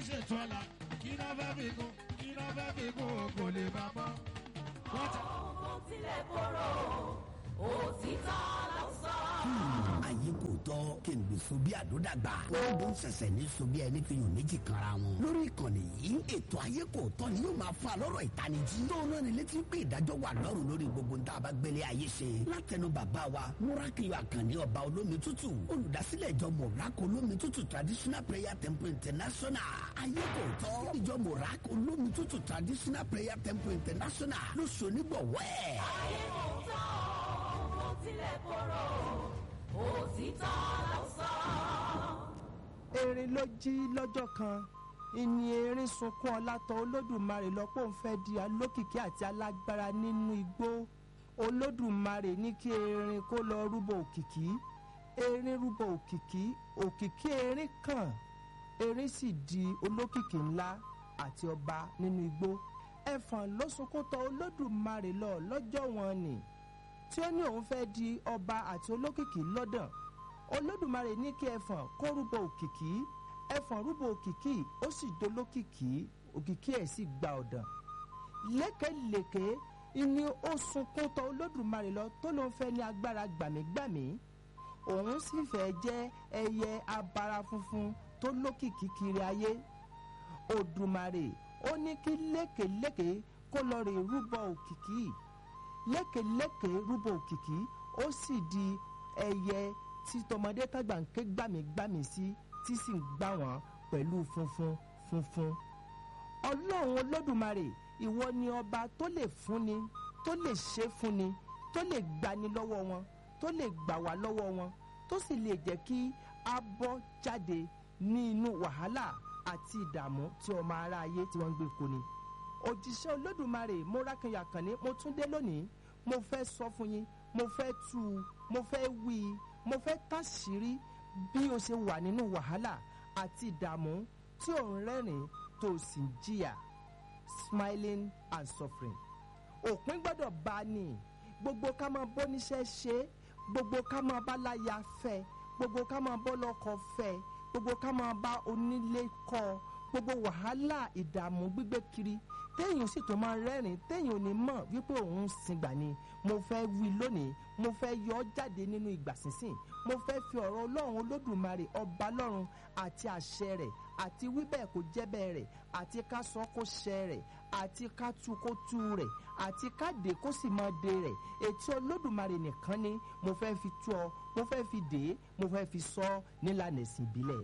ṣètò ọ̀la kí náà fẹ́ fi kún kí náà fẹ́ fi kún kò lè bá bọ́. wọ́n ti Ohun tilẹ̀ korò, òtítọ́ ló sọ. ayé kò tọ́ kí n gbè so bí àdódàgbà wọ́n dún sẹ̀sẹ̀ ní so bí ẹni fi hàn méjì kanra wọn. lórí ìkànnì yìí ètò ayé kò tọ́ ni yóò máa fa lọ́rọ̀ ìtanijí. tó náà ni létí pé ìdájọ́ wà lọ́rùn lórí gbogbo ń tá a bá gbélé ayé ṣe. látẹnu bàbá wa múrákìlì àkànní ọba olómi tútù olùdásílẹ̀ ìjọ mọ̀rákò olómi tútù traditional prayer temple international. ayé kò tọ́ ìjọ mọ̀rákò olómi tútù traditional prayer temple international ló ṣe onígbọ̀wọ́ ẹ̀. Ayé kò tán, ohun tilẹ̀ korò, òtítọ́ ló sọ. erin ló jí lọ́jọ́ kan ìní erin sunkún ọlátọ olódùmarè lọ́pọ̀ ń fẹ́ di alókìkí àti alágbára nínú igbó olódùmarè ní kí erin kó lọ rúbọ òkìkí erin rúbọ òkìkí òkìkí erin kàn erin sì di olókìkí ńlá àti ọba nínú igbó ẹfọ̀n ló sunkún tọ olódùmarè lọ lọ́jọ́ wọn ni tí ó ní òun fẹ́ di ọba àti olókìkí lọ́dàn olódùmarè ní kí ẹfọ̀n kó rúbọ òkìkí ẹfọ̀n rúbọ òkìkí ó sì dolókìkí òkìkí ẹ̀ sì gba ọ̀dàn lékelèké ni ó sunkún tọ olódùmarè lọ tó ló ń fẹ́ ní agbára gbàmígbàmí òun sì fẹ́ jẹ́ ẹyẹ abara funfun tó lókìkí kiri ayé òdùmarè ó ní kí lékelèké kó lọ rè rúbọ òkìkí lékelèké rúbọ òkìkí ó sì di ẹyẹ tí tọmọdé tàgbà ń ké gbàmígbàmí sí tí sì ń gbà wọ́n pẹ̀lú funfun funfun ọlọ́run olódùmarè ìwọ ni ọba tó lè fúnni tó lè ṣe fúnni tó lè gbani lọ́wọ́ wọn tó lè gbà wá lọ́wọ́ wọn tó sì lè jẹ́ kí a bọ́ jáde ní inú wàhálà àti ìdààmú tí ọmọ ará ayé tí wọ́n ń gbé koni òjíṣẹ́ olódùmarè mórákìnyà kàn ní mo tún dé lónìí mo fẹ́ sọ fún yín mo fẹ́ tú u mo fẹ́ wí i mo fẹ́ tàṣírí bí o ṣe wà nínú wàhálà àti ìdààmú tí ò ń rẹ́rìn tó o sì ń jìyà smiling and suffering òpin gbọ́dọ̀ bá a ní gbogbo ká máa bó níṣẹ́ ṣe é gbogbo ká máa bá láya fẹ́ gbogbo ká máa bọ́ lọ́kọ fẹ́ gbogbo ká máa bá onílé kọ́ gbogbo wàhálà ìdààmú gbígbé kiri téèyàn sì tó máa rẹ́rìn téèyàn ò ní mọ̀ wípé òun ń sìngbà ni mo fẹ́ wí lónìí mo fẹ́ yọ ọ́ jáde nínú ìgbà sínsìn mo fẹ́ fi ọ̀rọ̀ ọlọ́run olódùmarè ọba lọ́run àti àṣẹ rẹ̀ àti wíbẹ̀ kó jẹ́ bẹ́ẹ̀ rẹ̀ àti ká sọ kó ṣẹ rẹ̀ àti ká tu kó tu rẹ̀ àti ká dé kó sì máa dé rẹ̀ ètí olódùmarè nìkan ni mo fẹ́ fi tú ọ mo fẹ́ fi dé mo fẹ́ fi sọ ọ́ nílànà ẹ̀sìn ìbílẹ̀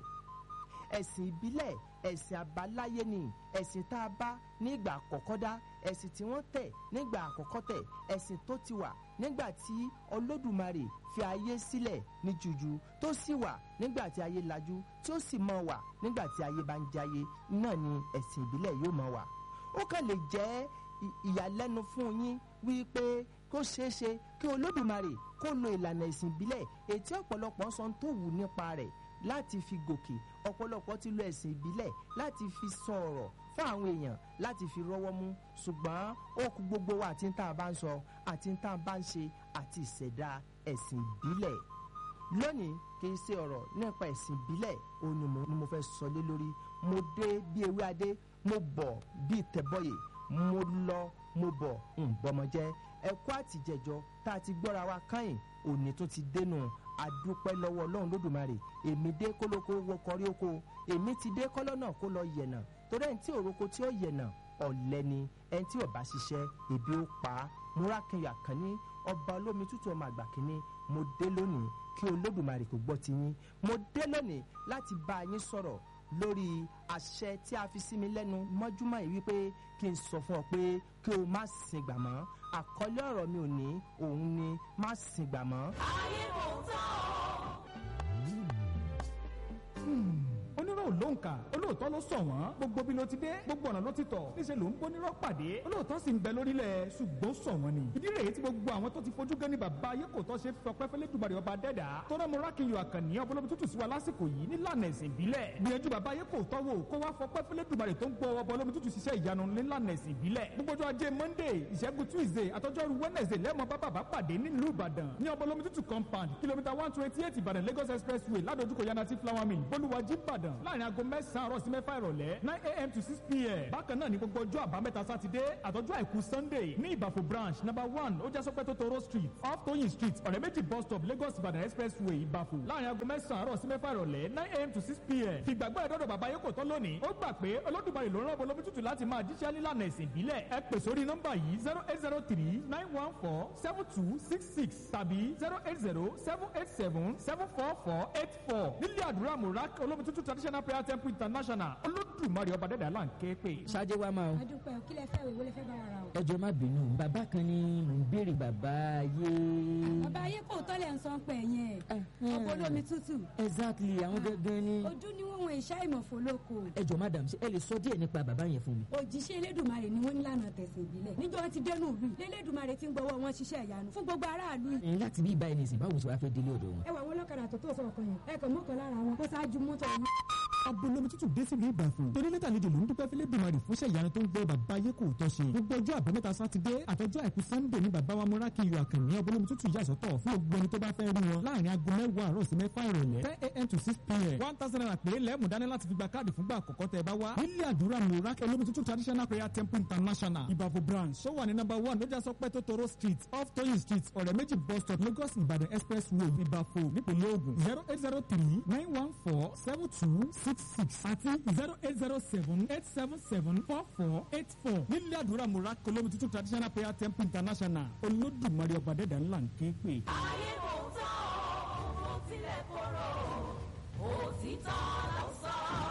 ẹ̀sìn ìbílẹ̀ ẹ̀sìn àbáláyé ni ẹ̀sìn tá a bá nígbà àkọ́kọ́ dá ẹ̀sìn tí wọ́n tẹ̀ nígbà àkọ́kọ́ tẹ̀ ẹ̀sìn tó ti wà nígbà tí olódùmarè fi ayé sílẹ̀ ní jújú tó sì wà nígbà tí ayé lajú tí ó sì máa wà nígbà tí ayé bá ń jayé náà ni ẹ̀sìn ìbílẹ̀ yóò máa wà ó kàn lè jẹ́ ì- ìyàlẹ́nu fún yín wípé kó ṣeé ṣe kí olódùmarè kó lo ìlànà ìsìn ìbílẹ̀ ètí ọ̀pọ̀lọpọ̀ ń sọ tó wù nípa rẹ̀ láti fi gòkè ọ̀pọ̀lọpọ̀ ti lo ẹ̀sìn ìbílẹ̀ láti fi sọ ọ̀rọ̀ fún àwọn èèyàn láti fi rọ́wọ́ mú ṣùgbọ́n ó kú gbogbo wa àti tá a bá ń sọ àti tá a bá ń ṣe àti ìṣẹ̀dá ẹ̀sìn ìbílẹ̀ lónìí kì í ṣe ọ̀rọ̀ nípa ẹ̀sìn ìbílẹ̀ òun ni mo ni mo fẹ́ sọ lé lórí mo dé bí ewé adé mo bọ̀ bí tẹ̀bọ̀yè mo lọ mo bọ̀ ń bọ́mọjẹ́ ẹ̀kọ́ àtìjẹjọ tá a ti gbọ́ra wa káyìn òní tó ti dénú adúpẹ́ lọ́wọ́ ọlọ́run lódùmarè èmi dé kólókó wọ kọrí oko èmi ti dé kọ́lọ́nà kó lọ yẹ̀nà torí ẹni tí òroko tí ó yẹ̀nà ọ̀lẹ ni ẹni tí ó bá ṣiṣẹ́ ebi ó pa á múrákìnyà kan ní ọba olómi tútù ọmọ àgbà kínní mo dé lónìí kí olódùmarè kò gbọ́ ti yín mo dé lónìí láti bá yín sọ̀rọ̀ lórí àṣẹ tí a fi sí mi lẹ́nu mọ́júmọ́ yìí wípé kí n sọ fún ọ pé kí o má sìn gbà mọ́ àkọlé ọ̀rọ̀ mi ò ní òun ni má sìn gbà mọ́. ayé kò tán o. onírò ló ń kà olóòótọ́ ló sọ wọ́n gbogbo bí ló ti dé gbogbo ọ̀nà ló ti tọ̀ níṣẹ́ ló ń gbónírọ́ pàdé olóòótọ́ sì ń bẹ lórílẹ̀ ṣùgbọ́n sọ wọ́n ni ìdí rèé tí gbogbo àwọn tó ti fojú gan ni bàbá ayé kò tọ́ ṣe fọpẹ́ fẹ́lẹ́ dùbàrẹ̀ ọba dẹ́dà tọ́rọ mo rákìyàn àkànní ọbọlọ́bi tútù sí wa lásìkò yìí nílànà ẹ̀sìn ìbílẹ̀ gbìyànjú bàbá ayé kò tọ́ wò kó wá fọpẹ́ fẹ́lẹ́ dùbàrẹ̀ tó ń gbọ́ ọbọlọ́bi tútù ṣiṣẹ́ ìyanu nílànà ẹ̀sìn ìbílẹ̀ gbogbo ọjọ́ ajé monday ìṣẹ́gun tuesday àtọ́jọ́rú wednesday lẹ́mọ̀ bá bàbá pàdé nílùú ìbàdàn ní ọbọlọ́bi tútù compound kìlómítà one twenty eight ìbàdàn lagos expressway ládojúkọ yanati flower mill bolúwàjí ìbàdàn láàrin aago mẹ́sàn-án àárọ̀ sí sí mẹ́fà ìrọ̀lẹ́ nine a.m. to six p.m. bákan náà ní gbogbo ọjọ́ àbámẹ́ta sátidé àtọ́jú àìkú sunday ní ìbàfò branch number one ó jásọ́pẹ́ tó toro street off toyin street ọ̀rẹ́ méjì bus stop lagos ibadan expressway ìbàfò láàrin aago mẹ́sàn-án àárọ̀ sí mẹ́fà ìrọ̀lẹ́ nine a.m. to six p.m. fìgbàgbọ́ ẹ̀dọ́dọ̀ bàbá yẹ kò tán lónìí ó gbà pé olódùmarè ló rán bolomi tútù láti máa jíṣẹ́ nílànà ẹ̀sìn ìbílẹ̀ ẹ pè sórí nọ́mbà yìí zero eight zero three nine one four seven two six six tàbí zero eight zero seven eight seven seven four four eight four nílé àdúrà murak olómi tútù traditional prayer temple international olódùmarè ọba dẹ́dà là ń ké pè. ṣáájú wa máa o adúpẹ́ kí lẹ fẹ́ wò wọlé fẹ́ bá wa ra o. ẹjọ má bínú bàbá kan ni mò ń béèrè bàbá ayé. bàbá ayé kò tọ́lẹ̀ ń sọ pé yẹn ọkọ̀ olómi tútù exactly àwọn gangan ni. ojú ni wọn wọn ìṣá ìmọ̀fó lóko ẹjọ madam ṣe ẹ lè sọ díẹ̀ nípa bàbá yẹn fún mi. òjíṣẹ́ elédùnmarè ni wọ́n nílànà tẹ̀sìn ìbílẹ̀ níjọ́ wọn ti dénú ìlú yìí lélédùnmarè ti ń gbọ́wọ́ wọn ṣiṣẹ́ ìyanu fún gbogbo aráàlú yìí. ẹ̀yin láti bí ibà ẹni sìn báwo ṣe wàá fẹ́ délé ọ̀dọ̀ wọn. ẹ wà wọn lọ́kadà tó tó sọ ọkàn yẹn ẹ kàn mọ́kàn lára wọn kó ṣáájú mọ́tò wọn. abolomi tútù dé sílùú ìbàfò torí lẹ́tà àlejò ló ń dúpẹ́ fílẹ̀ dùmarì fúnṣẹ́ ìyanu tó ń gbọ́ bàbá ayé kò tọ́ ṣe gbogbo ọjọ́ àbámẹ́ta sátidé àtọjọ́ àìkú sannde ní bàbá wa múra kíyọ àkànní abolomi tútù yà sọ́tọ̀ fún gbogbo ẹni tó bá fẹ́ rí wọn láàrin aago mẹ́wàá àárọ̀ sí mẹ́fà ìrọ̀lẹ́ ten a.m. to six p.m. one thousand naira péré lẹ́mú dání láti fi gba káàdì fúngbà àkọ́kọ́ tẹ́ ẹ bá wá nílé àdúrà múra olómi tútù traditional prayer temple international ìbàfò branch ó wà ní number one lójà sọpẹ́ tó toro street off toyin street ọ̀rẹ́ méjì bus stop lagos ìbàdàn expressway ìbàfò nípínlẹ̀ ògùn zero eight zero three nine one four seven two six six àti zero eight zero seven eight seven seven four four eight four nílé àdúrà múra olómi tútù traditional prayer temple international olódùmarè ọba dẹ́dà ńlá ń ké pè. ayé kò tán ó tilẹ̀ korò òtítọ́ ló sọ.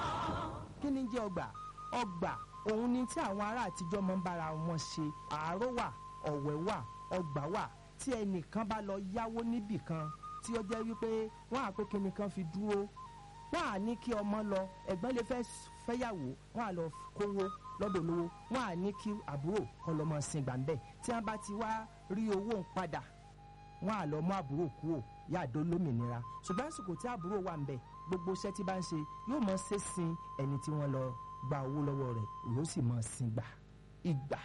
kí ni jẹ́ ọgbà ọgbà òun ni tí àwọn ará àtijọ́ máa ń bára wọn ṣe àárò wà ọ̀wẹ́ wà ọgbà wà tí ẹnìkan bá lọ yáwó níbì kan tí ó jẹ́ wípé wọ́n á pé kíni kan fi dúró wọ́n á ní kí ọmọ lọ ẹ̀gbọ́n lè fẹ́ fẹ́yàwó wọ́n á lọ kówó lọ́dọ̀ olówó wọ́n á ní kí àbúrò kọ́ lọ́mọ sin gbàǹbẹ̀ tí wọ́n bá ti wá rí owó ń padà wọ́n á lọ mú àbúrò kúrò yáàdó lómìnira ṣùgbọ́n àsìkò tí àbúrò wà ń bẹ̀ gbogbo iṣẹ́ tí bá ń ṣe yóò mọ ṣe sin ẹni tí wọ́n lọ gba owó lọ́wọ́ rẹ̀ yóò sì mọ sin gbà ìgbà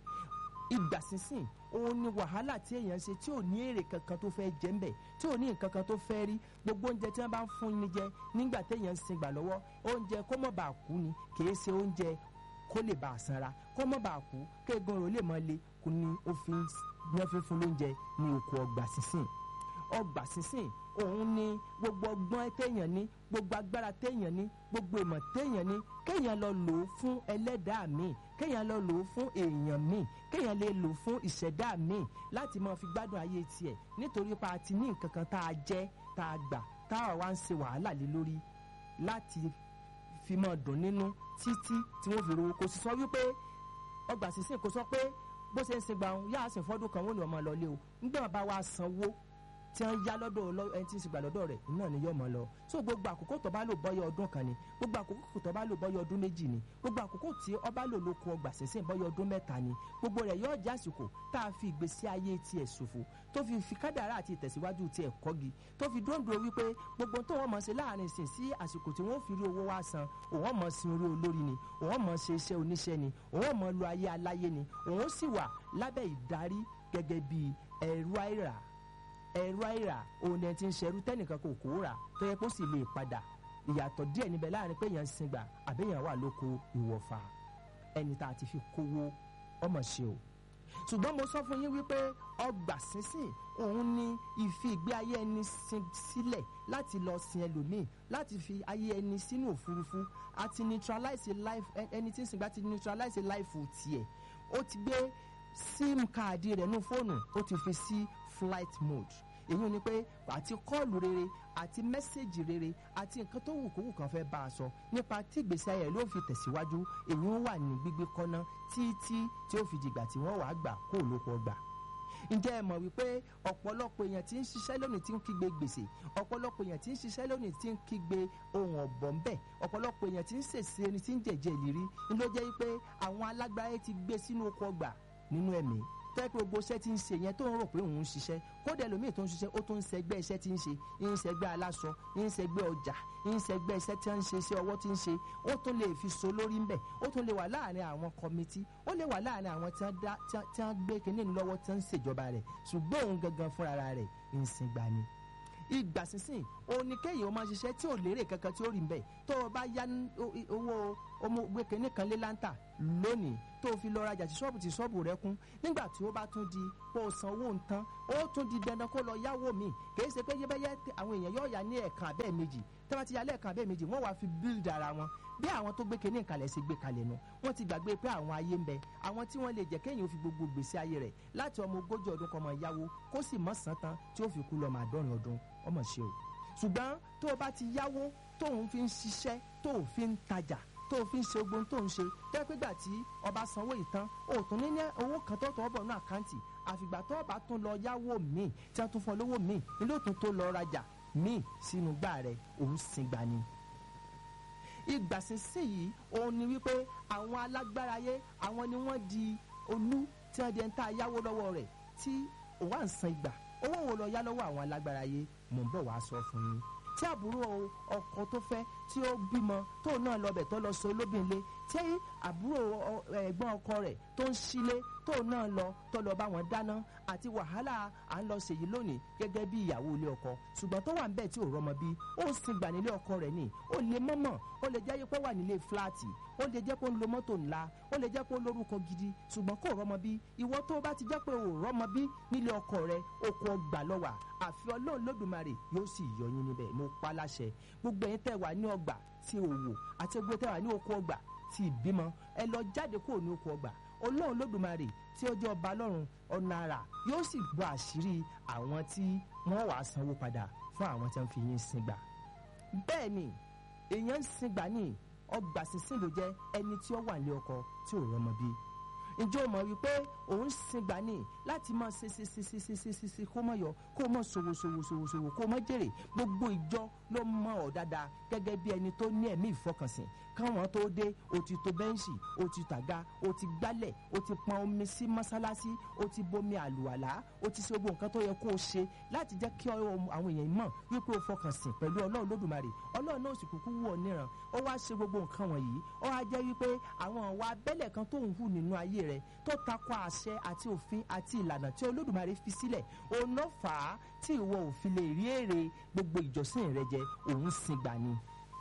ìgbà sísìn òun ni wàhálà tí èèyàn ṣe tí ò ní èrè kankan tó fẹ́ jẹ́ ńbẹ̀ tí ò ní nǹkan kan tó fẹ́ rí gbogbo oúnjẹ tí wọ́n bá ń fún ni jẹ nígbà téèyàn ń sin gbà lọ́wọ́ oúnjẹ kó mọ̀ bá kú ni kìí ṣe oúnjẹ kó lè bá a sanra kó mọ̀ bá kú kéegun rò lè mọ le kú ni ó fi ń ní wọ́n fi ń fún lóúnjẹ ní oko ọgbà sísìn ọgbà sísìn òun ni gbogbo ọgbọ́n téèyàn ní gbogbo agbára téèyàn ní gbogbo ìmọ̀ téèyàn ní kéèyàn lọ lò ó fún ẹlẹ́dàá míì kéèyàn lọ lò ó fún èèyàn míì kéèyàn lè lò ó fún ìṣẹ̀dá míì láti máa fi gbádùn ayé tiẹ̀ nítorí pa àti ní nǹkan kan tá a jẹ́ tá a gbà tá a wá ń ṣe wàhálà lé lórí láti fi máa dùn nínú títí tí wọ́n fi rówó kò sì sọ wípé ọgbà sísìn kò sọ pé bó ṣe ń sin gbà ń yá àsìn fọ́dún kan wọ́n ní ọmọ lọ lé o nígbà bá wa sanwó tí wọ́n yá lọ́dọ̀ ọlọ́- ẹni tí ń sìgbà lọ́dọ̀ rẹ̀ náà ni yóò mọ̀ lọ so gbogbo àkókò tó bá lò bọ́yọ̀ ọdún kan ni gbogbo àkókò tó bá lò bọ́yọ̀ ọdún méjì ni gbogbo àkókò tí ọba lò lóko ọgbà sísìn bọ́yọ̀ ọdún mẹ́ta ni gbogbo rẹ̀ yóò jẹ́ àsìkò tá a fi ìgbésí ayé tiẹ̀ ṣòfò tó fi fi kádàrá àti ìtẹ̀síwájú tiẹ̀ kọ́gi tó fi dóńdó wípé gbogbo tó wọ́n mọ̀ ṣe láàrin ìsìn sí àsìkò tí wọ́n fi rí owó wá san òun mọ̀ sin orí olórí ni òun mọ̀ ṣe iṣẹ́ oníṣẹ́ ni òun mọ̀ lu ayé aláyé ni òun sì wà lábẹ́ ìdarí gẹ́gẹ́ bí ẹ̀rú àìrà ẹ̀rú àìrà òun ẹ̀ ti ń ṣerú tẹ́nìkan kò kó rà tó yẹ kó sì lè padà ìyàtọ̀ díẹ̀ níbẹ̀ láàrin pé èèyàn ń singbà àbẹ́yàn wà lóko ìwọ̀fà ẹni tá a ti fi kówó ọmọ ṣe o ṣùgbọ́n mo sọ fún yín wípé ọgbà sínsìn òun ni ìfi ìgbé ayé ẹni sin sílẹ̀ láti lọ sin ẹlòmíì láti fi ayé ẹni sínú òfurufú àti neutralize life ẹ- ẹni tí ń sìngbà ti neutralize life tiẹ̀ ó ti gbé sim káàdì rẹ̀ nú fóònù ó ti fi sí flight mode èyí ni pé àti kọ́ọ̀lù rere àti mẹ́sẹ̀gì rere àti nǹkan tó wù kówù kan fẹ́ bá a sọ nípa tí ìgbésí ayé rẹ̀ ló fi tẹ̀síwájú èyí ń wà ní gbígbé kọ́ná títí tí ó fi dìgbà tí wọ́n wàá gbà kó lóko ọgbà ǹjẹ́ ẹ mọ̀ wípé ọ̀pọ̀lọpọ̀ èèyàn tí ń ṣiṣẹ́ lónìí tí ń kígbe gbèsè ọ̀pọ̀lọpọ̀ èèyàn tí ń ṣiṣẹ́ lónìí tí ń kígbe ohun ọ̀bọ̀n bẹ̀ ọ̀pọ̀lọpọ̀ èèyàn tí ń ṣèṣe ẹni tí ń jẹ̀jẹ̀ ìlérí ni ló jẹ́ wípé àwọn alágbára ti gbé sínú oko ọgbà nínú ẹ̀mí tẹ́ pé gbogbo iṣẹ́ tí ń ṣe yẹn tó ń rò pé òun ń ṣiṣẹ́ kódà ẹlòmíì tó ń ṣiṣẹ́ ó tún ń ṣẹgbẹ́ iṣẹ́ tí ń ṣe ń ṣẹgbẹ́ aláṣọ ń ṣẹgbẹ́ ọjà ń ṣẹgbẹ́ iṣẹ́ tí ń ṣe iṣẹ́ ọwọ́ tí ń ṣe ó tún lè fi so lórí ńbẹ̀ ó tún lè wà láàrin àwọn kọmitì ó lè wà láàrin àwọn tí wọ́n dá- tí wọ́n- tí wọ́n gbé kinní ní lọ́wọ́ tí wọ́n ń ṣèjọba rẹ̀ ṣùgbọ́n òun gangan fúnra rẹ̀ ń sin gbani ìgbà sísìn òun ni kéèyàn máa ṣiṣẹ́ tí ò lérè kankan tí ó rí mbẹ́ tó o bá yá ní o- i- owó ọmọ gbẹkẹ̀ní kan lé láńtà lónìí tó o fi lọ rajà tí ṣọ́ọ̀bù tí ṣọ́ọ̀bù rẹ kún nígbà tí ó bá tún di pé o san owó nǹkan ó tún di dandan kó lọ yáwó mi kìí ṣe pé yẹ́bẹ́yẹ́ tí àwọn èèyàn yóò yá ní ẹ̀ẹ̀kan abẹ́ẹ̀ méjì tí wọ́n ti yá lẹ́ẹ̀kan abẹ́ẹ̀ méjì wọ́n wá fi build ara wọn bí àwọn tó gbé kinní kalẹ̀ ṣe gbé kalẹ̀ nu wọ́n ti gbàgbé pé àwọn ayé ń bẹ àwọn tí wọ́n lè jẹ́ kéèyàn fi gbogbo gbèsè ayé rẹ̀ láti ọmọ ogójì ọdún kan máa yáwó kó sì mọ̀ sán tán tí ó fi kú lọ́mọ àádọ́rin ọdún ọmọ ṣe o ṣùgbọ́n tó o bá ti yáwó tóun fi ń ṣiṣẹ́ tó o fi ń tajà tó o fi ń ṣe ogun tó ń ṣe tẹ́ pé gbà tí ọba sanwó ìtàn o tún ní ní owó kan tó tọ́ bọ̀ ní àkáǹtì àfìgbà tó ọba tún lọ yáwó míì tí wọ́n tún fọ́ lówó míì ilé òtún tó lọ rajà míì sínú gbà rẹ̀ òun sì gbà ni ìgbà sísìn yìí òun ni wípé àwọn alágbára ayé àwọn ni wọ́n di olú tí wọ́n di ẹni tá a yáwó lọ́wọ́ rẹ̀ tí òun à ń san ìgbà owó wo lọ yá lọ́wọ́ àwọn alágbára ayé mò ń bọ̀ wá sọ fún yín tí àbúrò ọkọ tó fẹ́ tí ó bímọ tóun náà lọ bẹ̀ tó lọ so olóbìnrin tí àbúrò ọ- ẹ̀gbọ́n ọkọ rẹ̀ tó ń sílé tóun náà lọ tó lọ bá wọn dáná àti wàhálà à ń lọ ṣèyí lónìí gẹ́gẹ́ bí ìyàwó ilé ọkọ ṣùgbọ́n tó wà ń bẹ̀ tí ò rọmọ bí ó ń sin gbà nílé ọkọ rẹ̀ ni ó lè mọ́mọ́ ó lè jẹ́ pé wà nílé fúláàtì ó lè jẹ́ pé ó ń lo mọ́tò ńlá ó lè jẹ́ pé ó lórúkọ gidi ṣùgbọ́n kò rọmọ bí ìwọ tó bá ti jẹ́ pé ò rọmọ bí nílé ọkọ rẹ̀ oko ọgbà lọ́wà àfi ọlọ́run lódùmarè yóò sì yọ yín níbẹ̀ mo pa láṣẹ gbogbo ẹ̀yin tẹ́ wà ní ọgbà tí òwò àti gbogbo tẹ́ wà ní oko ọgbà tí ìbímọ ẹ lọ jáde kúrò ní oko ọgbà ọlọ́run lódùmarè tí ó jẹ́ ọba lọ́run ọ̀nà àrà yóò sì bọ́ àṣírí àwọn tí wọ́n wàá sanwó padà fún àwọn tí wọ́n fi yín sin gbà bẹ́ẹ̀ ni èèyàn ń sin gbà ní ọgbà sísìn ló jẹ́ ẹni tí ó wà ní ọkọ tí ò rọmọ bí ǹjẹ́ o mọ̀ wípé òun sin gbà ní láti máa ṣe ṣe ṣe ṣe ṣe ṣe ṣe ṣe kó mọ̀ yọ kó mọ̀ ṣòwò ṣòwò ṣòwò ṣòwò kó mọ̀ jèrè gbogbo ìjọ ló mọ̀ ọ́ dáadáa gẹ́gẹ́ bí ẹni tó ní ẹ̀mí ìfọkànsìn káwọn tó dé o ti to bẹ́ǹṣì o ti tàga o ti gbálẹ̀ o ti pọn omi sí mọ́sálásí o ti bomi àlùwàlá o ti ṣe gbogbo nǹkan tó yẹ kó o ṣe láti jẹ́ kí ọ- àwọn èèyàn mọ̀ wípé o fọkànsìn pẹ̀lú ọlọ́run lódùmarè ọlọ́run náà sì kúkú wù ọ́ níran ó wá ṣe gbogbo nǹkan wọ̀nyí ó wá jẹ́ wípé àwọn ọ̀wà abẹ́lẹ̀ kan tó ń hù nínú ayé rẹ̀ tó takò àṣẹ àti òfin àti ìlànà tí olódùmarè fi sílẹ̀ òun ló fà á tí ìwọ ò fi lè rí èrè gbogbo ìjọsìn rẹ jẹ òun sin gbà ni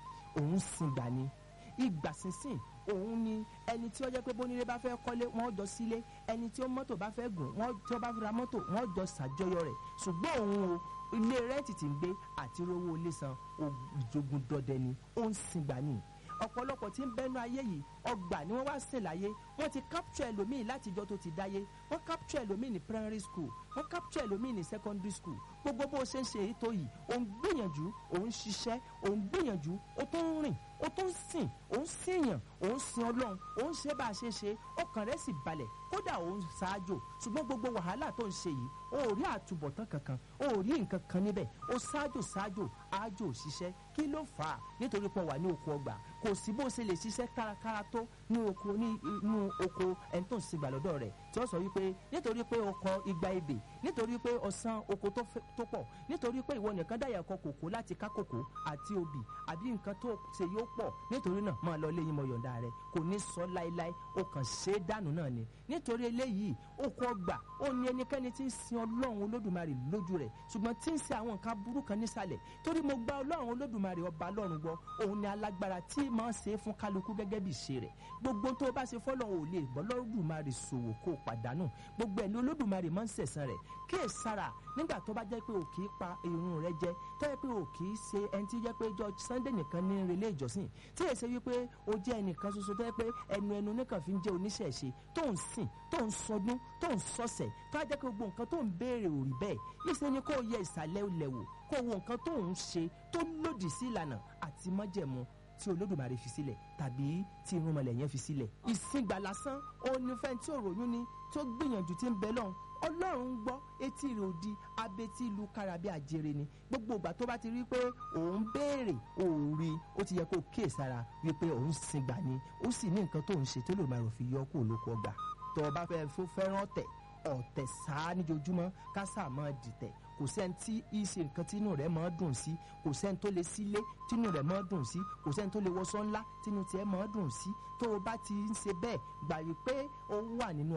òun sin gbà ni ìgbà sínsìn òun ni ẹni tí ó jẹ́ pé bónílé bá fẹ́ kọ́lé wọ́n jọ sílé ẹni tí ó mọ́tò bá fẹ́ gùn wọ́n tí ó bá fi ra mọ́tò wọ́n jọ ṣàjọyọ̀ rẹ̀ ṣùgbọ́n òun o ilé rẹ́ǹtì tí ń gbé àti rówó ilé san ìjogun dọdẹ ni ó ń sin gbà ni ọ̀pọ̀lọpọ̀ tí ń bẹ́nu ayé yìí ọgbà ni wọ́n wá sìn láyé wọ́n ti capture ẹlòmíì láti ìjọ tó ti dáyé wọ́n capture ẹlòmíì ní primary school wọ́n capture ẹlòmíì ní secondary school gbogbo bó ṣe ń ṣe èyí tó yìí òun gbìyànjú òun ṣiṣẹ́ òun gbìyànjú ó tó ń rìn ó tó ń sìn òun sìyàn òun sin ọlọ́run òun ṣe bá a ṣe ṣe ọkàn rẹ̀ sì balẹ̀ kódà òun ṣáájò ṣùgbọ́n gbogbo wàhálà tó ń ṣe yìí ó rí àtúbọ̀tán kankan ó rí nǹkan kan níbẹ̀ ó ṣáájò ṣáájò ájò òṣìṣẹ́ kí ló fà á nítorí pé ó wà ní oko ọgbà kò sí bó ṣe lè ṣiṣẹ́ kárakára tó ní oko ní inú oko ẹni tó ń sin gbà lọ́dọ̀ rẹ̀ tí ó sọ wípé nítorí pé o kọ igba ebè nítorí pé o san oko tó fẹ́- tó pọ̀ nítorí pé ìwọ nìkan dáyà kọ kòkó láti ká kòkó àti obì àbí nǹkan tó ṣe yóò pọ̀ nítorí náà máa lọ léyìn mọ yọ̀ǹda rẹ̀ kò ní sọ láéláé o kàn ṣe é dànù náà ni nítorí eléyìí oko ọgbà ó ní ẹnikẹ́ni tí ń sin ọlọ́run olódùmarè lójú rẹ̀ ṣùgbọ́n tí ń ṣe àwọn nǹkan burú kan nísàlẹ̀ torí mo gba ọlọ́run olódùmarè ọba ọlọ́run gbọ́ òun ni alágbára tí máa ń ṣe é fún kálukú gẹ́gẹ́ bí ìṣe rẹ̀ gbogbo tó o bá ṣe fọ́lọ́run ò lè bọ́ lọ́dùmarè ṣòwò kó o pàdánù gbogbo ẹ̀ ní olódùmarè máa ń ṣẹ̀san rẹ̀ kí è sára nígbà tó bá jẹ́ pé o kì í pa irun rẹ jẹ tó yẹ pé o kì í ṣe ẹni tí jẹ́ pé jọ sunday nìkan ní relé ìjọsìn tí èsè wípé o jẹ́ ẹnìkan ṣoṣo tó yẹ pé ẹnu ẹnu nìkan fi ń jẹ́ oníṣẹ̀ṣe tó ń sìn tó ń sọdún tó ń sọ̀sẹ̀ tó á jẹ́ pé gbogbo nǹkan tó ń béèrè ò rí bẹ́ẹ̀ ìṣe ni kó o yẹ ìsàlẹ̀ ilẹ̀ wò kó o wo nǹkan tó ń ṣe tó lòdì sí ìlànà àti májẹ̀mú tí olódùmarè fi sílẹ̀ tàbí tí irúnmọlẹ̀ yẹn fi sílẹ̀. ìsìngbà lásán onífẹ́ tí ò ròyún ni tó gbìyànjú tí ń bẹ lọ́hùn ọlọ́run ń gbọ́ etí rẹ̀ òdi abetí ìlú karabi àjèrè ni gbogbo ìgbà tó bá ti rí pé òun béèrè òun rí ó ti yẹ kó kíyè sára wípé òun sìngbà ni ó sì ní nǹkan tó ń ṣe tó lè máa rò fi yọ kó olóko ọgbà tó o bá fẹ́ fó fẹ́ràn ọ̀tẹ̀ ọ̀tẹ̀ sáá níjojúmọ́ kásá máa dìtẹ̀ kò sẹ́ni tí í ṣe nǹkan tínú rẹ̀ máa dùn sí kò sẹ́ni tó lè sílé tínú rẹ̀ máa dùn sí kò sẹ́ni tó lè wọṣọ ńlá tínú tiẹ̀ máa dùn sí tó o bá ti ń ṣe bẹ́ẹ̀ gbà wípé ó wà nínú ọgbà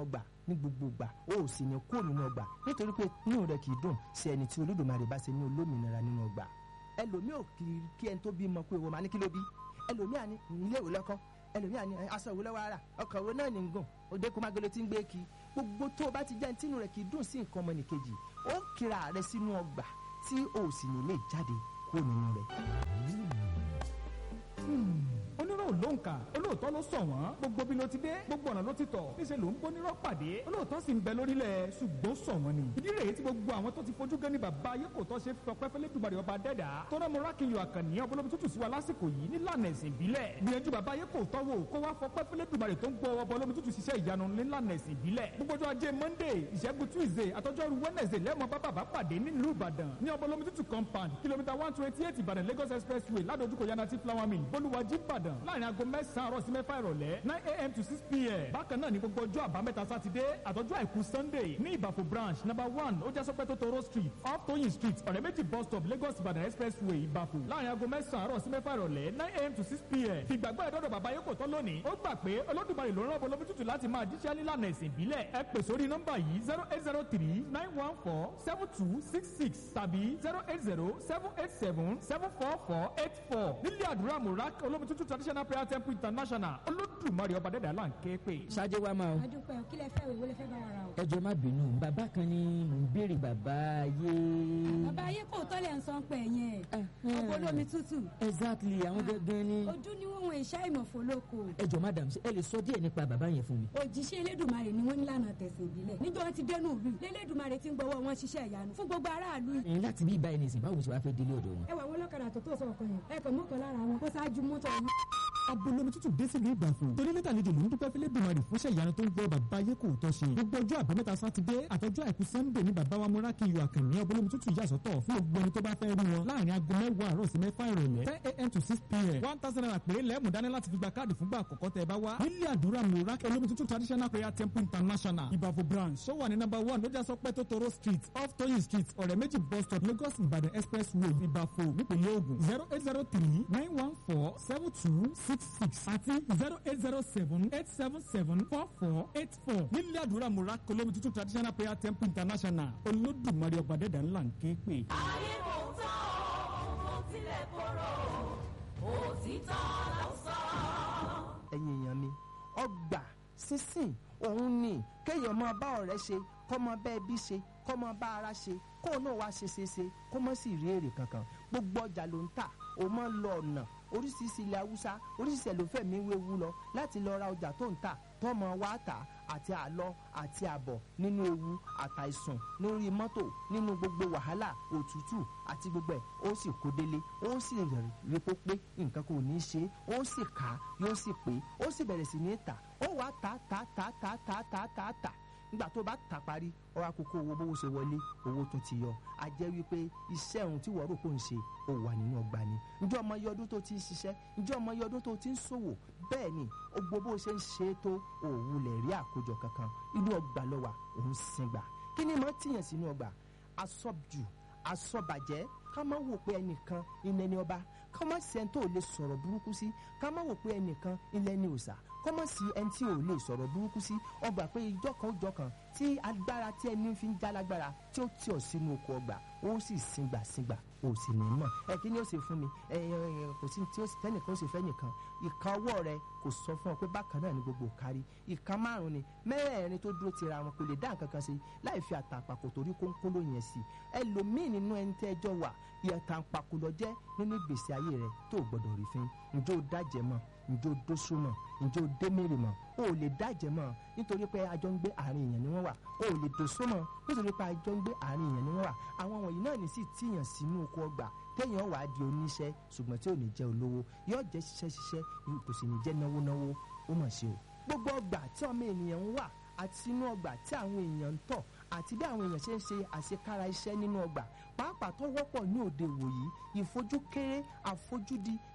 ní gbogbo ìgbà o ò sì ní kó nínú ọgbà nítorí pé inú rẹ kì í dùn sí ẹni tí olódùmarè bá ṣe ní olómìnira nínú ọgbà ẹlòmíì ò kì í kí ẹni tó bímọ pé ìwọ máa ní kí ló bí ẹlòmíì àní ilé ìwé lọ́kọ́ ẹlòmíì àní aṣọ ìwé lọ́wọ́ ara ọkọ̀ ìwé náà ní gùn òde kó má gbélé tí ń gbé kí gbogbo tó o bá ti jẹ́ ẹni tínú rẹ kì í dùn sí nǹkan ọmọnìkejì ó kíra rẹ sínú ọgbà tí o ò sì ní lè jáde kúrò nínú rẹ. onírò ló ń kà olóòótọ́ ló sọ wọ́n gbogbo bí ló ti dé gbogbo ọ̀nà ló ti tọ̀ níṣẹ́ ló ń bónírọ́ pàdé olóòótọ́ sì ń bẹ lórílẹ̀ ṣùgbọ́n sọ wọ́n ni ìdí rèé tí gbogbo àwọn tó ti fojú gan ni bàbá ayé kò tọ́ ṣe fọpẹ́ fẹ́lẹ́ dùbàrẹ̀ ọba dẹ́dà tó rán mọ́rákìyọ àkànní ọbọlọ́bí tútù sí wa lásìkò yìí nílànà ẹ̀sìn ìbílẹ̀ gbìyànjú bàbá ayé kò tọ́wọ́ kó wá fọpẹ́ fẹ́lẹ́ dùbàrẹ̀ tó ń gbọ́ ọbọlọ́bí tútù ṣiṣẹ́ ìyanu nílànà ẹ̀sìn ìbílẹ̀ gbogbo ọjọ́ ajé monday ìṣẹ́gun tuesday àtọ́jọ́rú wednesday lẹ́mọ̀ bá bàbá pàdé nílùú ìbàdàn ní ọbọlọ́bí tútù compound kìlómítà one twenty eight ìbàdàn lagos expressway ládojúkọ yanati flower mill bolúwàjí ìbàdàn láàrin aago mẹ́sàn-án àárọ̀ sí mẹ́fà ìrọ̀lẹ́ nine a.m. to six p.m. bákan náà ní gbogbo ọjọ́ àbámẹ́ta sátidé àtọ́jú àìkú sunday ní ìbàfò branch number one ó jẹ́ sọ́pẹ́ tó toro street off toyin street ọ̀rẹ́ méjì bus stop lagos ìbàdàn expressway ìbàfò láàrin aago mẹ́sàn-án àárọ̀ sí mẹ́fà ìrọ̀lẹ́ nine a.m. to six p.m. fìgbàgbọ́ ẹ̀dọ́dọ̀ bàbá yóò kò tán lónìí ó gbà pé olódùmarè ló rán ọbọ̀ lómi tútù láti máa jíṣẹ́ nílànà ẹ̀sìn ìbílẹ̀ ẹ pè sórí nọ́mbà yìí zero eight zero three nine one four seven two six six tàbí zero eight zero seven eight seven seven four four eight four nílé àdúrà murak olómi tútù traditional prayer temple international olódùmarè ọba dẹ́dà là ń ké pè. ṣáájú wa máa o adúpẹ́ o kí lẹ fẹ́ wèwo lẹ fẹ́ bá wa ra o. ẹ jọ̀ọ́ má bínú bàbá kan ni mò ń béèrè bàbá ayé. bàbá ayé kò tọ́lẹ̀ ń sọ pé yẹn ọ̀pọ̀ olómi tútù exactly àwọn gangan ni. ojú ni wọ́n wọn ìṣá ìmọ̀fó lóko ẹ jọ̀ọ́ madam ṣé ẹ lè sọ díẹ̀ nípa bàbá yẹn fún mi. òjíṣẹ́ elédùnmarè ni wọ́n ní lànà tẹ̀sán ìbílẹ̀ níjọ́ wọn ti dẹnu ìlú lẹ́lẹ́dùnmarè ti ń gbọ́wọ́ wọn ṣiṣẹ́ ìyanu fún gbogbo aráàlú yìí. ẹ̀yin láti bí ibà ẹni sìn báwo ṣe wàá fẹ́ délé ọ̀dọ̀ wọn. ẹ wà wọn lọ́kadà tó tó sọ̀kan yẹn ẹ kàn mọ́kàn lára wọn kó ṣáájú mọ́tò yìí. abolomi tútù dé sílùú ìgbàfọ̀ torí lẹ́tà àlejò ló ń dúpẹ́ fẹ́lẹ́ dùmarì fúnṣẹ́ ìyanu tó ń gbọ́ bàbá ayé kò tọ́ ṣe gbogbo ọjọ́ àbámẹ́ta sátidé àtọ́jú àìkú sannde ní bàbá wa múrákì yọ àkànní abolomi tútù yà sọ́tọ̀ fún gbogbo ẹni tó bá fẹ́ rí wọn láàrin aago mẹ́wàá àárọ̀ sí mẹ́fà ìrọ̀lẹ́ ten a.m. to six p.m. one thousand naira péré lẹ́ẹ̀mú dání láti fi gba káàdì fúngbà àkọ́kọ́ tẹ́ ẹ bá wá nílé àdúrà múrákì olómi tútù traditional prayer temple international ìbàfọ̀ branch ṣó wà ní number one lójà sọpẹ́ tó toro street off toyin street ọ̀rẹ́ méjì bus stop lagos ìbàdàn expressway ìbàfọ̀ nípìnlẹ̀ ògùn zero eight zero three nine one four seven two six six àti zero eight zero seven eight seven seven four four eight four nílé àdúrà múrákì olómi tútù traditional prayer temple international olódùmarè ọ̀bàdẹ́dà ńlá ń ké pè. ayé kò tán ó tilẹ̀ korò òtítọ́ ló sọ. ẹ̀yin èèyàn mi ọgbà sísìn òun ni kéèyàn máa bá ọ̀rẹ́ ṣe kọ́ máa bá ẹbí ṣe kọ́ máa bá ara ṣe kó náà wá ṣe ṣe ṣe kó má sì rí èrè kankan gbogbo ọjà ló ń tà ó máa ń lọ ọ̀nà oríṣiríṣi ilẹ̀ haúsá oríṣiríṣi ẹlòfẹ́mi wéwu lọ láti lọ ra ọjà tó ń tà tọ́mọ wá tà àti àlọ àti àbọ̀ nínú ewu àtàìsàn lórí mọ́tò nínú gbogbo wàhálà òtútù àti gbogbo ẹ̀ ó sì kó délé ó sì rí pé pé nǹkan kò ní í ṣe ó sì kà á yóò sì pé ó sì bẹ̀rẹ̀ sí ní tà ó wàá tà tà tà tà tà tà tà tà nígbà tó bá tà parí ọwọ́ àkókò owó bówó ṣe wọlé owó tó ti yọ a jẹ́ wípé iṣẹ́ ohun tí wọ́n rò pé ń ṣe ó wà nínú ọgbà ni ǹjẹ́ ọmọ iye ọdún tó ti ń ṣiṣẹ́ ǹjẹ́ ọmọ iye ọdún tó ti ń ṣòwò bẹ́ẹ̀ ni gbogbo bó ṣe ń ṣe é tó òwú lẹ̀ rí àkójọ kankan inú ọgbà ló wà òun sin gbà kí ni mo tìyàn sínú ọgbà asọ́jù asọ́bàjẹ́ ká má wò pé ẹnìkan ilẹ̀ ni ọba ká má sí ẹni tó lè sọ̀rọ̀ burúkú sí ká má wò pé ẹnìkan ilẹ̀ ni òòṣà kọ́ mọ̀ sí ẹni tí ò lè sọ̀rọ̀ burúkú sí ọgbà pé ìjọ kan ìjọ kan tí agbára tí ẹni fi ń já lágbára tí ó tì ọ́ sínú oko ọgbà ó sì sìngbà sìngbà ó sì ní mọ̀ ẹ kí ni ó ṣe fún mi ẹ ẹ kò sí tí ó sì tẹ́nìkan ó ṣe fẹ́ nìkan ìka ọwọ́ rẹ kò sọ fún ọ pé bákan náà ni gbogbo kárí ìka márùn ni mẹ́rẹ̀ẹ̀rin tó dúró tira wọn kò lè dá nǹkan kan sí láì fi àtàpàkò torí kónkóló yẹn sí ẹlòmíì nínú ẹni tẹ́ ẹjọ́ wà ìyàtàǹpàkò lọ jẹ́ nínú ìgbésí ayé rẹ tó gbọdọ̀ rí fín ǹjẹ́ ó dájẹ́ mọ́ ǹjẹ́ ó dóṣù mọ́ ǹjẹ́ ó dé mèrè mọ́ o ò lè dájẹ́ mọ́ nítorí pé àjọ ń gbé àárín èèyàn ni wọ́n wà o ò lè dòṣó mọ́ nítorí pé àjọ ń gbé àárín èèyàn ni wọ́n wà àwọn wọ̀nyí náà ní sì tíyàn sínú oko ọgbà téèyàn wàá di oníṣẹ́ ṣùgbọ́n tí ò ní jẹ́ olówó yóò jẹ́ ṣiṣẹ́ ṣiṣẹ́ kò sì ní jẹ́ náwó náwó ó mọ̀ ṣe o gbogbo ọgbà tí ọmọ ènìyàn ń wà àti inú ọgbà tí àwọn èèyàn ń tọ̀ àti bí àwọn èèyàn ṣe ń ṣe àṣekára iṣẹ́ nínú ọgbà pàápàá tó wọ́pọ̀ ní òde ìwòyí ìfojúkéré àfojúdi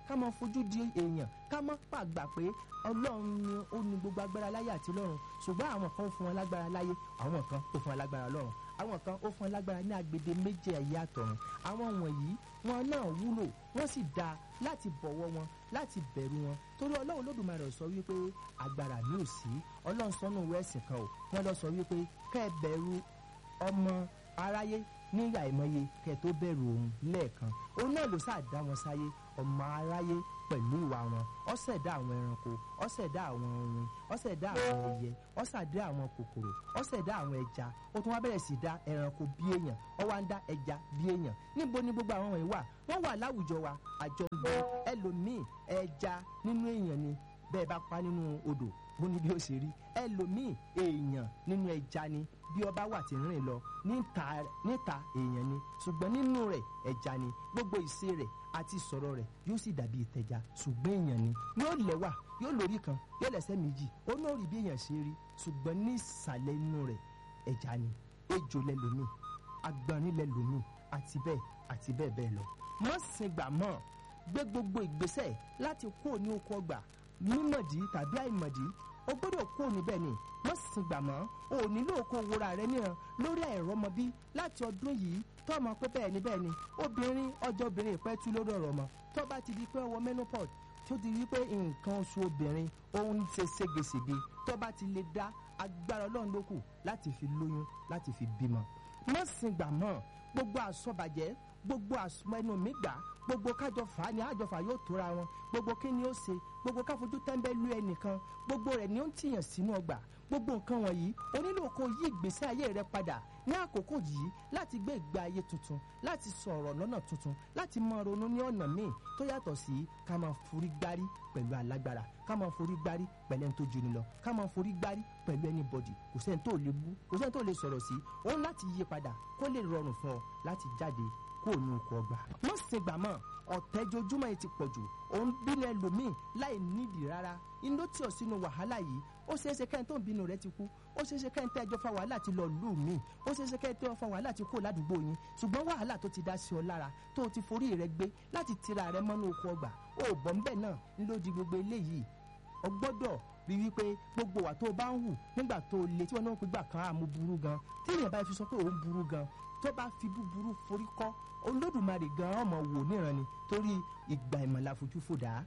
ká máa fojú di èèyàn ká má pàgbà pé ọlọ́run ni ó ní gbogbo agbára láyé àti lọ́run ṣùgbọ́n àwọn kan ó fún wọn lágbára láyé àwọn kan ó fún wọn lágbára lọ́run àwọn kan ó fún wọn lágbára ní agbede méje ẹ̀yà àtọ̀run àwọn wọ̀nyí wọn náà wúlò wọ́n sì dáa láti bọ̀wọ̀ wọn láti bẹ̀rù wọn torí ọlọ́run olódùmarè sọ wípé agbára mi ò sí ọlọ́run sọ́nù wẹ́ẹ̀sì kan ò wọ́n lọ sọ wípé kẹ́ ẹ bẹ̀rù ọmọ aráyé nígbà ìmọye kẹ́ tó bẹ̀rù òun lẹ́ẹ̀kan òun náà ló sáà dá wọn sáyé ọmọ aráyé pẹ̀lú ìwà wọn ó ṣẹ̀dá àwọn ẹranko ó ṣẹ̀dá àwọn ohun ó ṣẹ̀dá àwọn ẹyẹ ó ṣẹ̀dá àwọn kòkòrò ó ṣẹ̀dá àwọn ẹja ó tún wá bẹ̀rẹ̀ sí dá ẹranko bí èèyàn ó wá ń dá ẹja bí èèyàn níbo ni gbogbo àwọn wọ̀nyí wà wọ́n wà láwùjọ wa àjọ ń gbé ẹlòmíì ẹja nínú èèyàn ni bẹ́ẹ̀ bá pa nínú odò bó ní bí ó ṣe rí ẹlòmíì èèyàn nínú ẹja ni bí ọba wà tí ń rìn lọ níta níta èèyàn ni ṣùgbọ́n nínú rẹ̀ ẹja ni gbogbo ìṣe rẹ̀ àti sọ̀rọ̀ rẹ̀ yóò sì dàbí ìtẹ̀já ṣùgbọ́n èèyàn ni yóò lẹ́wà yóò lórí kan yóò lẹ́sẹ̀ méjì ó náà rí bí èèyàn ṣe rí ṣùgbọ́n ní ìsàlẹ̀ inú rẹ̀ ẹja ni ejò lẹ́lòmíì agbọ̀nrín lẹ́lòmíì àti bẹ́ẹ̀ àti bẹ́ẹ̀ bẹ́ẹ̀ lọ. mọ́ sin gbà mọ́ gbé gbogbo ìgbésẹ̀ láti kúrò ní oko ọgbà mímọ̀dí tàbí àìmọ̀dí o gbọ́dọ̀ kúrò níbẹ̀ ni mọ́ sin gbà mọ́ o ò nílò kó wúra rẹ níran lórí àìrọ́mọbí láti ọdún yìí tó ọmọ pé bẹ́ẹ̀ ni bẹ́ẹ̀ ni obìnrin ọjọ́ obìnrin ìpẹ́ tú lórí ọ̀rọ̀ ọmọ tó bá ti di pé ọwọ́ menopause tó ti rí pé nǹkan oṣù obìnrin òun ṣe ségesège tó bá ti lè dá agbára ọlọ́run ló kù láti fi lóyún láti fi bímọ mọ́ sin gbà mọ́ gbogbo àsọbàjẹ́ gbogbo àsọmọ ẹnu mi gbà gbogbo kájọ fà á ni àjọfà yóò tóra wọn gbogbo kí ni ó ṣe gbogbo káfojú tẹ́ńbẹ́lú ẹnìkan gbogbo rẹ̀ ni ó ń tìyàn sínú ọgbà gbogbo nǹkan wọ̀nyí o nílò kó yí ìgbésí ayé rẹ padà ní àkókò yìí láti gbé ìgbé ayé tuntun láti sọ̀rọ̀ lọ́nà tuntun láti máa ronú ní ọ̀nà míì tó yàtọ̀ sí ká máa forí gbárí pẹ̀lú alágbára ká máa forí gbárí pẹ̀lú ẹni tó juni lọ ká máa forí gbárí pẹ̀lú anybody kò sẹ́ni tó lè bú kò sẹ́ni tó lè sọ̀rọ̀ sí òun láti yí padà kó lè rọrùn fún ọ láti jáde kó o ní oko ọgbà. mọ̀ sí gbà mọ́ ọ̀tẹ́jojúmọ́ yìí ti pọ̀ jù òun bínú ẹlòmíì láì nídìí rárá inú tí ò sínú wàhálà yìí ó ṣeé ṣe kẹ́hìn tó ń bínú rẹ ti kú ó ṣeé ṣe kẹ́hìn tẹ́jọ́ fa wàhálà ti lọ lù mí ó ṣeé ṣe kẹ́hìn tẹ́jọ́ fa wàhálà ti kó ládùúgbò yín ṣùgbọ́n wàhálà tó ti dá sí ọ lára tó o ti forí rẹ gbé láti tira rẹ mọ́nú oko ọgbà ó bọ̀ ń bẹ̀ náà ló di gbogbo eléyìí o gbọ́dọ̀ rí wípé gbogbo wà tó o bá ń hù nígbà tó o lè tí wọn náà pé gbà kan àmú burú gan tí èèyàn bá fi sọ pé òun burú gan tó bá fi búburú forí kọ́ olódùmarè gan ọmọ wò níran ni torí ìgbà ìmọ̀lá fojú fòdà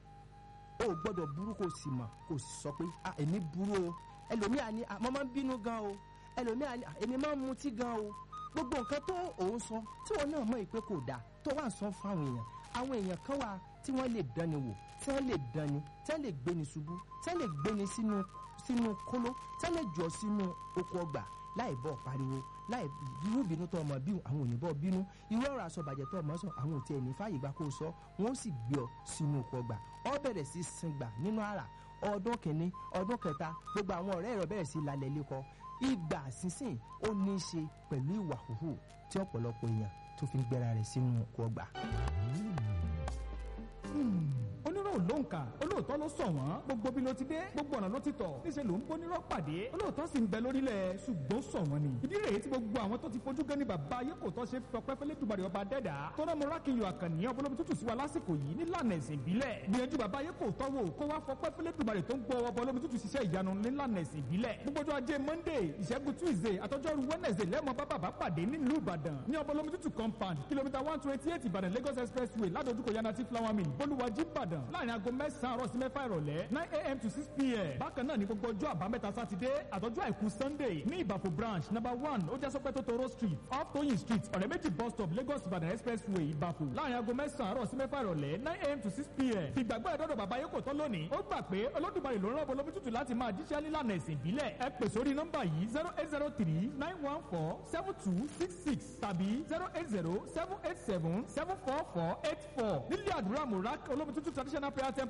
o gbọ́dọ̀ burú kò sì mọ̀ kò sì sọ pé ah èmi burú o ẹlòmíà ni ah mo máa ń bínú gan o ẹlòmíà ni ah èmi máa ń mutí gan o gbogbo nǹkan tó òun sọ tí wọn náà mọ̀ ìpè kò dáa tó wà ń sọ fáwọn èèyàn àwọn èèyàn kan wà tí wọ́n lè dánni wò tí wọ́n lè dánni tí wọ́n lè gbéni ṣubú tí wọ́n lè gbéni sínú sínú kóló tí wọ́n lè jọ sínú oko ọgbà láì bọ̀ pariwo láì irú ìbínú tó ọmọ bí àwọn òyìnbó bínú irú ọ̀rọ̀ àsọbàjẹ́ tó ọmọ sọ àwọn òtí ẹni fàyè gbà kó o sọ wọn ó sì gbé ọ sínú oko ọgbà ọ bẹ̀rẹ̀ sí sìngbà nínú àrà ọdún kìíní ọdún kẹta gbogbo àwọn ọ̀rẹ́ rẹ̀ bẹ̀rẹ̀ sí lálẹ́ lẹ́kọ ìgbà sísìn ó ní í ṣe pẹ̀lú ìwà hùhù tí ọ̀pọ̀lọpọ̀ èèyàn tó fi ń gbéra rẹ̀ sínú oko ọgbà. onírò ló ń kà olóòótọ́ ló sọ wọ́n gbogbo bí ló ti dé gbogbo ọ̀nà ló ti tọ̀ níṣẹ́ ló ń bónírọ́ pàdé olóòótọ́ sì ń bẹ lórílẹ̀ ṣùgbọ́n sọ wọ́n ni ìdí rèé tí gbogbo àwọn tó ti fojú gan ni bàbá ayé kò tọ́ ṣe fọpẹ́ fẹ́lẹ́ dùbàrẹ̀ ọba dẹ́dà tó rán mọ́ra kí n yọ àkànní ọbọlọ́bi tútù sí wa lásìkò yìí nílànà ẹ̀sìn ìbílẹ̀ gbìyànjú bàbá ayé kò tọ́ wò kó wá fọpẹ́ fẹ́lẹ́ dùbàrẹ̀ tó ń gbọ́ ọbọlọ́bi tútù ṣiṣẹ́ ìyanu nílànà ẹ̀sìn ìbílẹ̀ gbogbo ọjọ́ ajé monday ìṣẹ́gun tuesday àtọ́jọ́rú wednesday lẹ́mọ̀ bá bàbá pàdé nílùú ìbàdàn ní ọbọlọ́bi tútù compound kìlómítà one twenty eight ìbàdàn lagos expressway ládojúkọ yanati flower mill bolúwàjí ìbàdàn láàrin aago mẹ́sàn-án àárọ̀ sí mẹ́fà ìrọ̀lẹ́ nine a.m. to six p.m. bákan náà ní gbogbo ọjọ́ àbámẹ́ta sátidé àtọ́jú àìkú sunday ní ìbàfò branch number one ó jẹ́ sọ́pẹ́ tótóró street off toyin street ọ̀rẹ́ méjì bus stop lagos ìbàdàn expressway ìbàfò láàrin aago mẹ́sàn-án àárọ̀ sí mẹ́fà ìrọ̀lẹ́ nine a.m. to six p.m. fìgbàgbọ́ ẹ̀dọ́dọ̀ bàbá yóò kò tán lónìí ó gbà pé olódùmarè ló ń rọ́bọ lómi tútù láti máa jíṣẹ́ nílànà ẹ̀sìn ìbílẹ̀ ẹ pè sórí nọ́mbà yìí zero eight zero three nine one four seven two six six tàbí zero eight zero seven eight seven seven four four eight four nílé àdúrà murak olómi tútù traditional prayer temple international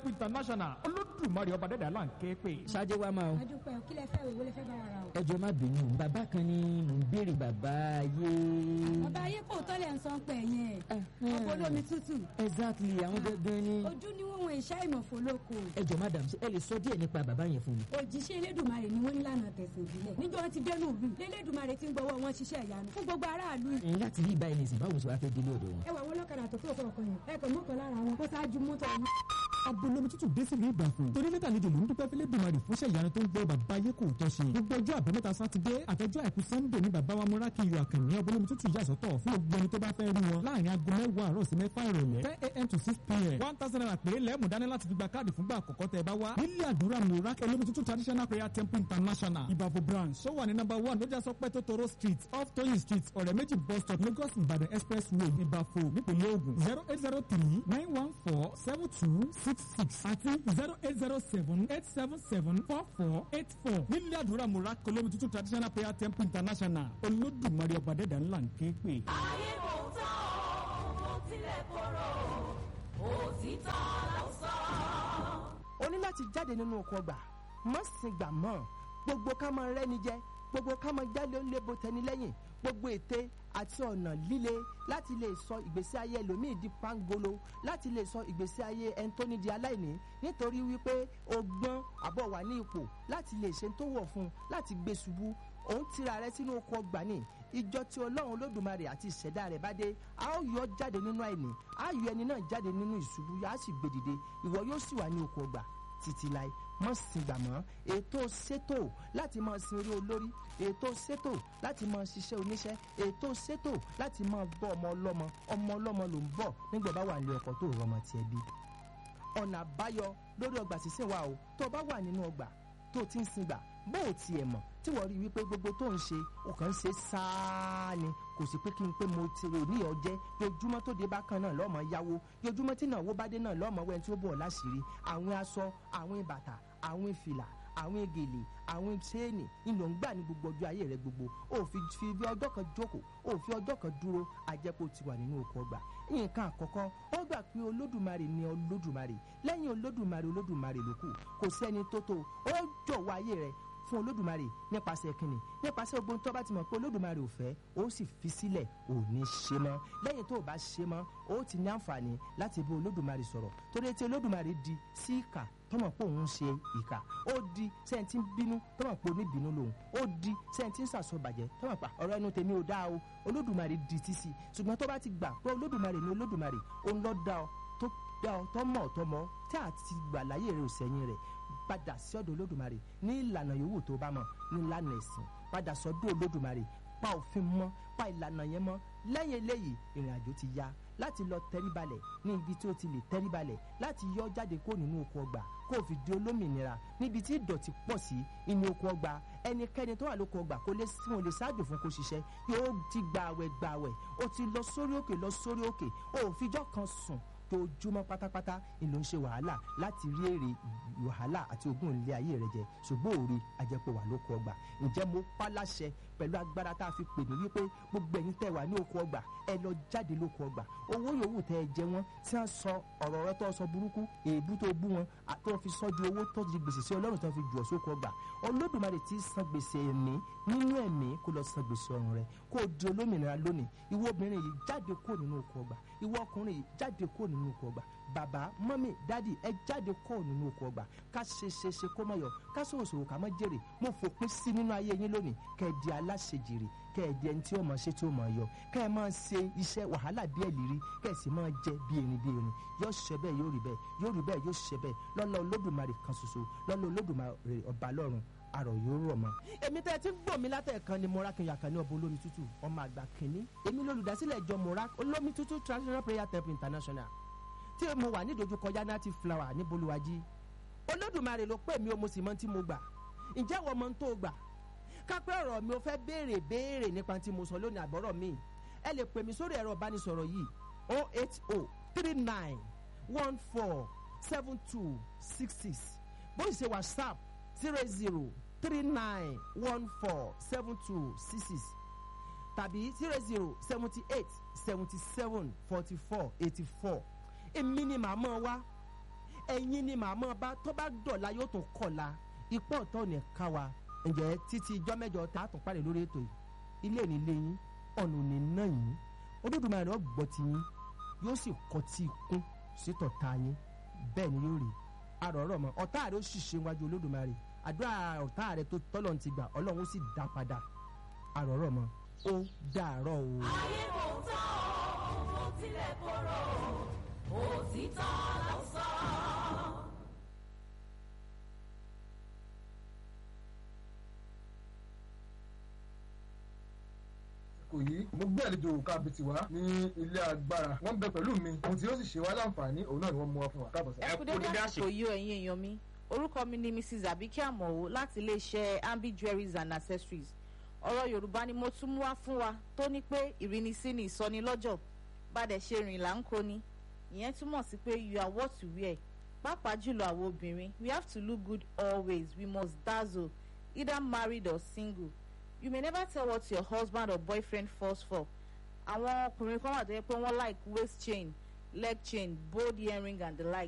international olódùmarè ọba dẹ́dà là ń ké pè. ṣáájú wa máa o adúpẹ́ o kí lẹ fẹ́ òwe lẹ fẹ́ bá wa ra o. ẹ jọ má bínú bàbá kan ni mò ń béèrè bàbá ayé. bàbá ayé kò tọ́lẹ̀ ń sọ pé yẹn ọkọ̀ olómi tútù exactly àwọn gangan ni. ojú ni wọ́n wọn ìṣá ìmọ̀fó lóko ẹ jọ madam ṣé ẹ lè sọ díẹ̀ nípa bàbá yẹn fún mi. òjíṣẹ́ elédùnmarè ni wọ́n nílànà tẹ̀sán ìbílẹ̀ níjọ́ wọn ti dẹnu ìlú elédùnmarè ti ń gbọ́wọ́ wọn ṣiṣẹ́ ìyanu fún gbogbo aráàlú yìí. ẹ̀yin láti rí ìbáyìí nìsín báwo ṣe wá fẹ́ délé ọ̀dọ̀ wọn. ẹ wà wọn lọ́kadà tó kúrò kọ̀ọ̀kan yẹn ẹ kàn mọ́kàn lára wọn kó ṣáájú mọ́tò wọn. abolomi tútù dé sílùú ìbàfò torí mẹ́ta àlejò ló ń dúpẹ́ fílẹ̀ dùmarì fúnṣẹ́ ìyanu tó ń gbọ́ bàbá ayé kò tọ́ ṣe gbogbo ọjọ́ àbámẹ́ta sátidé àtọjọ́ àìkú sannde ní bàbá wa múrákì yọ àkànní abolomi tútù yà sọ́tọ̀ fún gbogbo ẹni tó bá fẹ́ rí wọn láàrin aago mẹ́wàá àárọ̀ sí mẹ́fà ìrọ̀lẹ́ ten a.m. to six p.m. one thousand naira péré lẹ́ẹ̀mú dání láti fi gba káàdì fúngbà àkọ́kọ́ tẹ́ ẹ bá wá nílé àdúrà múrákì olómi tútù traditional prayer temple international ìbàfò branch ṣó wà ní number one lójà sọ pé tótóró street off toyin street ọ̀rẹ́ méjì bus stop lagos ìbàdàn expressway ìbàfò nípìnlẹ̀ ògùn zero eight zero three nine one four seven two six six àti zero eight zero seven eight seven seven four four eight four nílé àdúrà múrákì olómi tútù traditional prayer temple international olódùmarè ọba dẹ́dà ńlá ń ké pè. ayé kò tán o mo tilẹ̀ korò òtítọ́ ló sọ. o ní láti jáde nínú oko ọgbà má sin gbà mọ́ gbogbo ká máa rẹ́ni jẹ gbogbo ká máa jáde ó lébo tẹni lẹ́yìn gbogbo ète àti ọ̀nà líle láti lè sọ ìgbésí ayé ẹlòmíì di pangolo láti lè sọ ìgbésí ayé ẹni tó ní di aláìní nítorí wípé o gbọ́n àbọ̀ wà ní ipò láti lè ṣe tó wọ̀ fún un láti gbé ṣubú òun tira rẹ sínú oko ọgbà ní ìjọ tí ọlọ́run olódùmarè àti ìṣẹ̀dá rẹ̀ bá dé a ó yọ jáde nínú àìní a yọ ẹni náà jáde nínú ìṣubú yá sì gbé dìde ìwọ yóò sì wà ní oko ọgbà títí láì mọ́ sin gbà mọ́ ètò ṣètò láti máa sin orí olórí ètò ṣètò láti máa ṣiṣẹ́ oníṣẹ́ ètò ṣètò láti máa bọ́ ọmọ ọlọ́mọ ọmọ ọlọ́mọ ló ń bọ̀ nígbà bá wà ní ọkọ̀ tó rọmọ tiẹ̀ bí ọ̀nà àbáyọ lórí ọgbà sísìn wa o tó o bá wà nínú ọgbà tó o ti ń sin gbà bó o tiẹ̀ mọ̀ tí wọ́n rí i wípé gbogbo tó ń ṣe o kàn ń ṣe sáá ni kò sí pé kí n pé mo ti rò ní ọjẹ́ yojúmọ́ tó dé bá kan náà lọ́mọ yáwó yojúmọ́ tí náà wó bá dé náà lọ́mọ wẹ́n tí ó bọ̀ láṣìírí àwọn aṣọ àwọn bàtà àwọn fìlà àwọn gèlè àwọn ṣéènì ìlò ń gbà ní gbogbo ọjọ́ ayé rẹ gbogbo ó fi fi bí ọjọ́ kan jókòó ó fi ọjọ́ kan dúró ajẹ́pọ̀ ti wà nínú oko ọgbà nǹkan àkọ́kọ́ ó gbà pé olódùmarè ni olódùmarè lẹ́yìn olódùmarè olódùmarè ló kù kò sẹ́ni tó tó ó jọ̀wọ́ ayé rẹ fún olódùmarè nípasẹ̀ kínní nípasẹ̀ ogun tó bá ti mọ̀ pé olódùmarè ò fẹ́ ó sì fi sílẹ̀ ò ní ṣe mọ́ lẹ́yìn tó o bá ṣe mọ́ ó ti ní àǹfààní láti bá olódùmarè sọ̀rọ̀ torí etí olódùmarè di sí ìkà tọmọ pé òun ṣe ìkà ó di sẹ́ńtì ń bínú tọmọ pé oníbínú lòun ó di sẹ́ńtì ń sàṣọbàjẹ́ tọmọ pé ọ̀rọ̀ ẹnu tèmi ò dáa o olódùmarè di títì ṣùgbọ́n tó bá ti gbà pé olódùmarè ni olódùmarè òun ló dá ọ tó dá ọ tọmọ tọmọ tí àti gbà láyé rẹ ò sẹ́yìn rẹ̀ padà sí ọ̀dọ̀ olódùmarè ní ìlànà yòówù tó bá mọ̀ ní ìlànà ẹ̀sìn padà sọ́dọ̀ olódùmarè pa òfin mọ́ pa ìlànà yẹn mọ́ lẹ́yìn eléyìí ìrìn àjò ti ya láti lọ tẹríbalẹ̀ ní ibi tí ó ti lè tẹríbalẹ̀ láti yọ jáde kó nínú oko ọgbà kó o fi di olómìnira níbi tí ìdọ̀tí pọ̀ sí inú oko ọgbà ẹnikẹ́ni tó wà lóko ọgbà kó lè sí wọn lè ṣáàjò fún kó ṣiṣẹ́ yóò ti gbààwẹ̀ gbààwẹ̀ ó ti lọ sórí òkè lọ sórí òkè ó fijọ́ kan sùn tójúmọ́ pátápátá ìlú ń ṣe wàhálà láti rí èrè wàhálà àti ogún ilé ayé rẹ jẹ ṣùgbọ́n òòrè ajẹ́pọ̀ wà lóko ọgbà ǹjẹ́ mo pa láṣẹ pẹ̀lú agbára tá a fi pè mí wípé gbogbo ẹ̀yin tẹ́ wà ní oko ọgbà ẹ lọ jáde lóko ọgbà owó yòówù tẹ́ ẹ jẹ wọ́n tí wọ́n sọ ọ̀rọ̀ rẹ tó sọ burúkú èébú tó bú wọn tó fi sọ di owó tó di gbèsè sí ọlọ́run tó fi jù ọ́ sóko ọgbà olódùmarè ti san gbèsè ẹ̀mí nínú ẹ̀mí kó lọ san gbèsè ọ̀run rẹ kó o di olómìnira lónìí ìwọ obìnrin yìí jáde kó nínú oko ọgbà ìwọ ọkùnrin yìí jáde kó nínú oko ọgbà bàbá mọ́mì dádì ẹ jáde kó nínú oko ọgbà ká ṣe ṣe ṣe kó mọ̀ yọ ká sòwò sòwò ká mọ̀ jèrè mo fòpin sí nínú ayé yín lónìí kẹ́ ẹ di aláṣejìrì kẹ́ ẹ di ẹni tí ó mọ̀ ṣe tí ó mọ̀ yọ kẹ́ ẹ máa ṣe iṣẹ́ wàhálà bí ẹ̀lìrí kẹ́ ẹ sì máa jẹ bí erin bí erin yóò ṣe bẹ́ẹ̀ yóò rí bẹ́ẹ̀ yóò rí bẹ́ẹ̀ yóò ṣe bẹ́ẹ̀ lọ́lá olódùmarè kan ṣoṣo lọ́lá olódùmarè ọba lọ́run arọ yóò rọ̀ mọ́. èmi tẹ́ ẹ ti ń gbọ́ mi látẹ̀kan ni mo rákin yàkà ní ọba olómi tútù ọmọ àgbà kìnní èmi lolùdásílẹ̀ ìjọ mo ra olómi tútù traditional prayer temple international tí mo wà ní ìdojúkọ yanati flower ní bolúwájí olódùmarè ló pè mí o mo sì mọ tí mo gbà ǹjẹ́ wọ́n mọ tó gbà kápẹ́ ọ̀rọ̀ mi ò fẹ́ béèrè béèrè nípa tí mo sọ lónìí àbọ̀rọ̀ mi ẹ lè pè mí sórí ẹ̀rọ ìbánisọ̀rọ̀ yìí o eight o three nine one four seven two six six bó ṣe whatsapp zero zero three nine one four seven two six six tàbí zero zero seventy eight seventy seven forty four eighty four èmi ni màá mọ̀ wá ẹ̀yin ni màmá bá tó bá dọ̀la yóò tún kọ̀la ipò ọ̀tọ̀ ní ká wa ǹjẹ́ títí ijọ́ mẹ́jọ tá a tún parí lórí ètò yìí ilé ní ilé yín ọ̀nà ò ní ná yín olódùmarè ọgbọ́ ti yín yóò sì kọ́ tí ikún sí tọ̀ta yín bẹ́ẹ̀ ni yóò rí arọ̀rọ̀ mọ́ ọ̀tá rẹ̀ ó sì ṣe wájú olódùmarè àdúrà ọ̀tá rẹ̀ tó tọ́lọ̀ ti gbà ọlọ́run ó sì dá padà arọ̀rọ̀ mọ́ ó dàárọ̀ o. ayé kò tán o bó tilẹ̀ korò òtítọ́ ló sọ. kò yí mo gbé àlejò kábìtì wá ní ilé agbára wọn bẹ pẹ̀lú mi ohun tí ó sì ṣe wá láǹfààní òun náà ni wọ́n mú wá fún wa káàbọ̀ sá. ẹ kú dédé àsìkò yìí o ẹ̀yin èèyàn mi orúkọ mi ni mrs abike amowo láti iléeṣẹ́ ambi jewelries and accessories ọ̀rọ̀ yorùbá ni mo tún mú wá fún wa tó ní pé ìrínisí ni ìsọnilọ́jọ̀ bàdẹ̀ ṣe rìn là ń kó ni ìyẹn túmọ̀ sí pé you are what you wear pàápàá jùlọ àwọn obìnrin we have to look good always we must dazzle either married or single you may never tell what your husband or boyfriend falls for àwọn ọkùnrin kan wà tó yẹ pé wọ́n like waist chain leg chain bold earring and the like